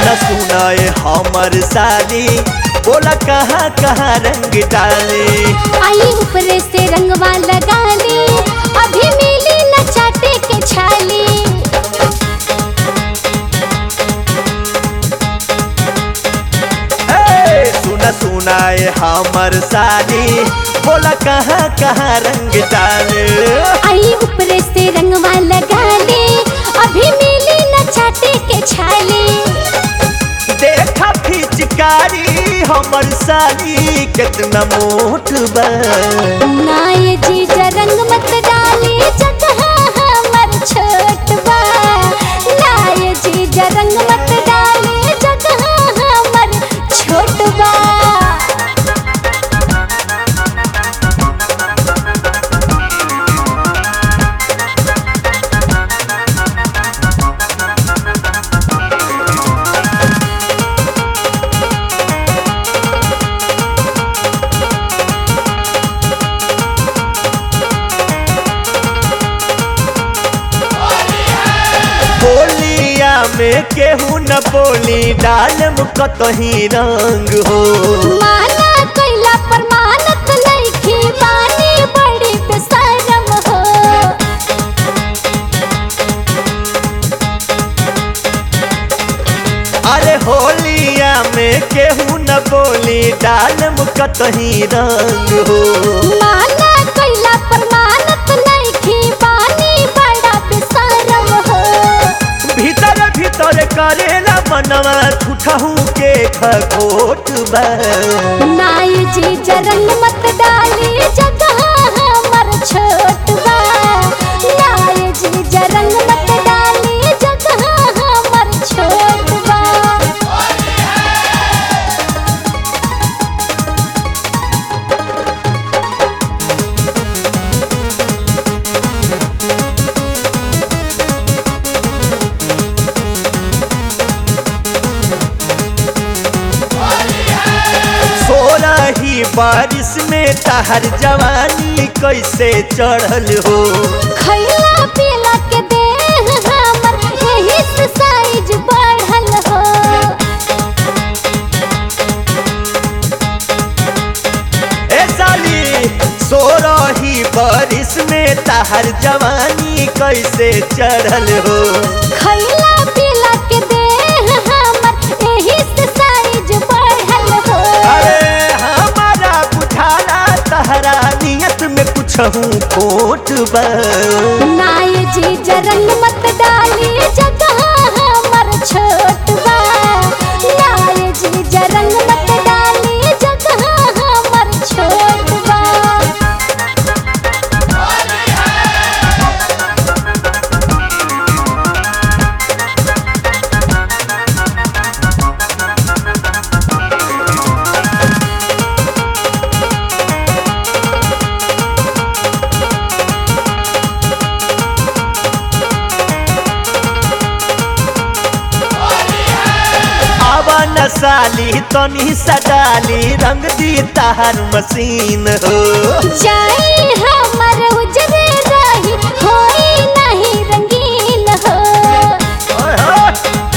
सुना सुना ए हमर साली बोला कहाँ कहाँ रंग डाले आई ऊपर से रंगवा लगा ली अभी मिली न चाटे के छाली ए, सुना सुना ए हमर साली बोला कहाँ कहाँ रंग डाले आई ऊपर से रंगवा लगा ली अभी मिली न चाटे के छाली देखा फिचकारी हमर साली कितना मोट बा नाय जीजा रंग मत डाली जगह हमर छोट बा नाय जीजा रंग मत डाली जगह हमर छोट बा बोलिया में केहू न बोली डालम कतही रंग हो माना कैला पर मानत लइकी बानी बड़ी बेशरम हो अरे होलिया में केहू न बोली डालम कतही रंग हो माना कैला पर मानत लइकी बानी बड़ा बेशरम हो भीतर भीतर करेला मनवा ठूठहू के खखोट बा नाय जी जरंग मत डाली जगह हमर छोट बा नाय जी जरंग मत डाली जगह हमर छोट बा सोलह ही बारिश में तहर जवानी कैसे चढ़ल हो खैला पीला के देह हमर यही से साइज बढ़ल हो ए साली सोरही बारिश में तहर जवानी कैसे चढ़ल हो खैला पीला के देह हमर यही से साइज बढ़ल हो अरे हमारा बुझाला तहरा नियत में कुछ हूँ खोट बा नाय जी जरंग मत डाली जगह हमर छोट बा नाय जी जरंग मत डाली जगह हमर छोट बा आवा न साली तनी सडाली रंग दी तहर मशीन हो जाई हमर उजरे रही होई नहीं रंगीन हो ओए होए।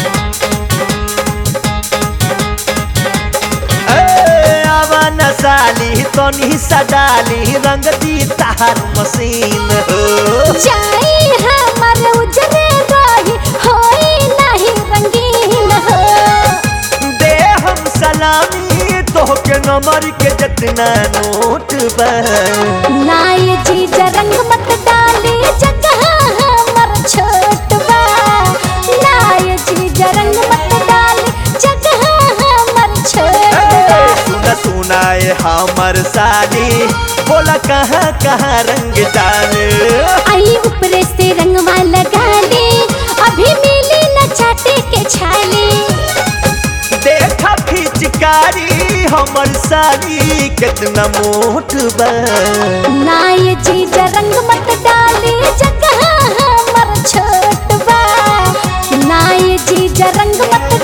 ए, आवा न साली तनी सडाली रंग दी तहर मशीन हो जाई हमर उजरे रही होई नहीं रंगीन हो दे हम सलामी तोहके नंबर के जितना नोट बा नाय जी जरंग मत डाली जगह हमर छोट बा नाय जी जरंग मत डाली जगह हमर छोट बा ए, सुना सुना ए हमर साली बोला कहाँ कहाँ रंग डाले आई ऊपर से रंगवा लगा ली अभी मिली न चाटे के छाली देखा फिचकारी हमर साली कितना मोट बा नाय जी रंग मत डाली जगह हमर छोट बा नाय जी रंग मत